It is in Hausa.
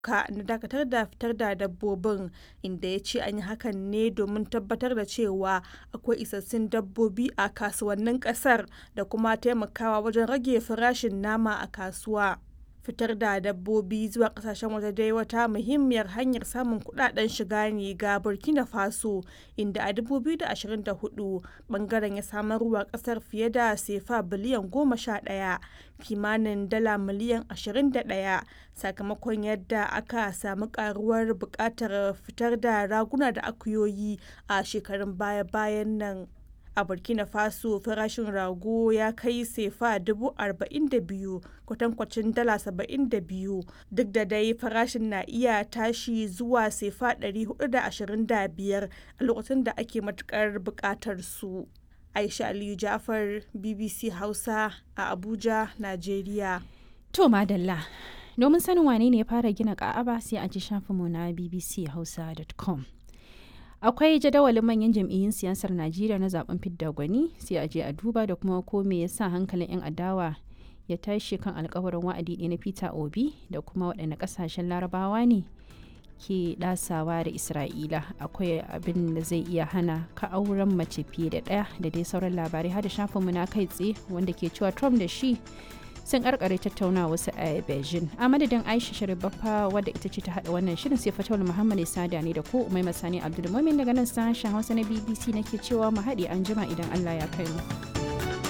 ka na dakatar da fitar da dabbobin inda ya ce an yi hakan ne domin tabbatar da cewa akwai isassun dabbobi a kasuwannin kasar da kuma taimakawa wajen rage farashin nama a kasuwa fitar da dabbobi zuwa kasashen waje dai wata muhimmiyar hanyar samun kudaden shiga ne ga burkina faso inda a 2024 bangaren ya samarwa kasar fiye da sefa biliyan 11 kimanin dala miliyan 21 sakamakon yadda aka samu karuwar bukatar fitar da raguna da akuyoyi a shekarun baya-bayan nan a burkina faso farashin rago ya kai sefa 42,000 kwatankwacin dala 72 duk da dai farashin na iya tashi zuwa sefa 425 a lokacin da ake matukar bukatar su aisha aliyu jafar bbc hausa a abuja nigeria To madalla, domin sanin wane ne ya fara gina ka'aba sai a ji shafinmu na bbchausa.com. Akwai jadawalin manyan jam'iyyun siyasar Najeriya na zaben fidda gwani sai a je a duba da kuma ko me yasa hankalin 'yan adawa ya tashi kan alkawarin wa'adi ɗaya na Peter Obi da kuma waɗanne ƙasashen larabawa ne ke ɗasawa da Isra'ila akwai abin da zai iya hana ka auren mace fiye da ɗaya da dai sauran labarai har da shafinmu na kai tsaye wanda ke cewa Trump da shi sun karkare tattauna wasu a beijing a madadin aisha sharibaffa wadda ita ce ta hada wannan shirin sai fatawar muhammad sada ne da ko umai masani abdulmumin daga nan sashen hausa na bbc nake cewa mu haɗe an jima idan allah ya kai mu.